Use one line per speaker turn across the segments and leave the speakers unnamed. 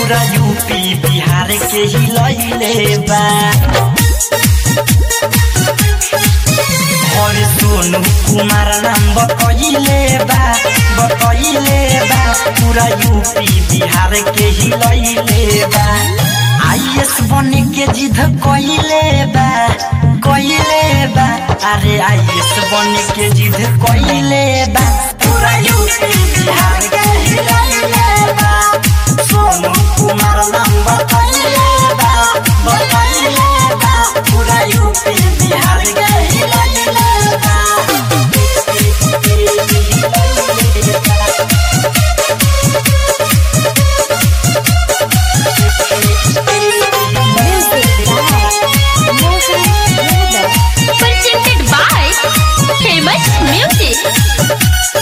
पूरा यूपी बिहार के ही लैले बा और सोनू कुमार नाम बतैले बा बतैले बा पूरा यूपी बिहार के ही लैले बा आईएस बने के जिद कइले बा कइले बा अरे आईएस बने के जिद कइले बा पूरा यूपी बिहार के ही लैले बा सोनू कुमार नाम बतैले बा बतैले बा पूरा यूपी बिहार के ही लैले बा
Presented by Famous Music.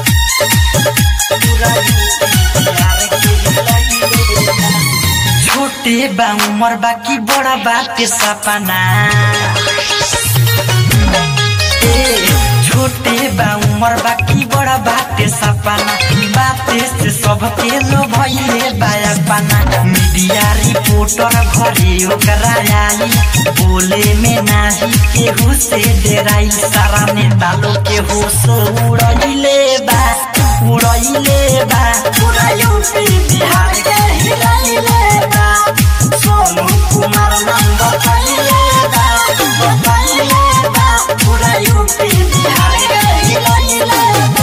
छोटे बा उमर बाकी बड़ा बात सपना ए, छोटे बा उमर बाकी बड़ा बात सपना बाते से सबके लो भइले बाया पाना मीडिया रिपोर्टर घरे ओकरा आई बोले में नाही केहू से डेराई सारा नेता लोग के होश उड़ैले बा उड़ैले बा पूरा यूपी बिहार के हिलैले बा सोनू कुमार नाम बतैले बा बतैले बा पूरा यूपी बिहार के हिलैले बा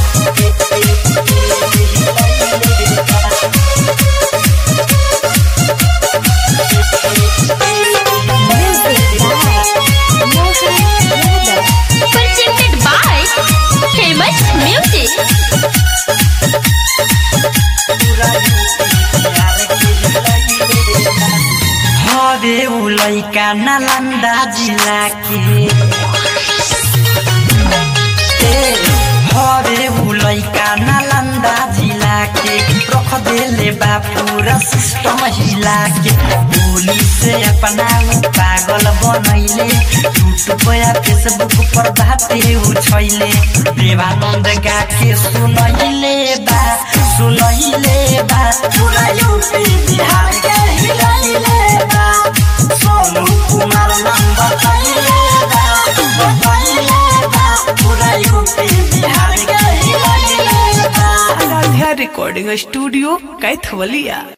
Presented by Famous Music.
हवे उ लैका नालन्दा जिल्ला के ए, हवे उ लैका नालन्दा जिल्ला के रख देले बा पूरा सिस्टम हिला के बोली से अपना उ पागल बनैले यूट्यूब या फेसबुक पर बाते उछैले देवानंद गा के सुनैले बा सुनैले बा पूरा यूपी बिहार के हिलैले बा सोनू कुमार नाम बतैले बा बतैले बा पूरा यूपी बिहार के हिलैले बा
आराध्या रिकॉर्डिंग स्टूडियो कैथवलिया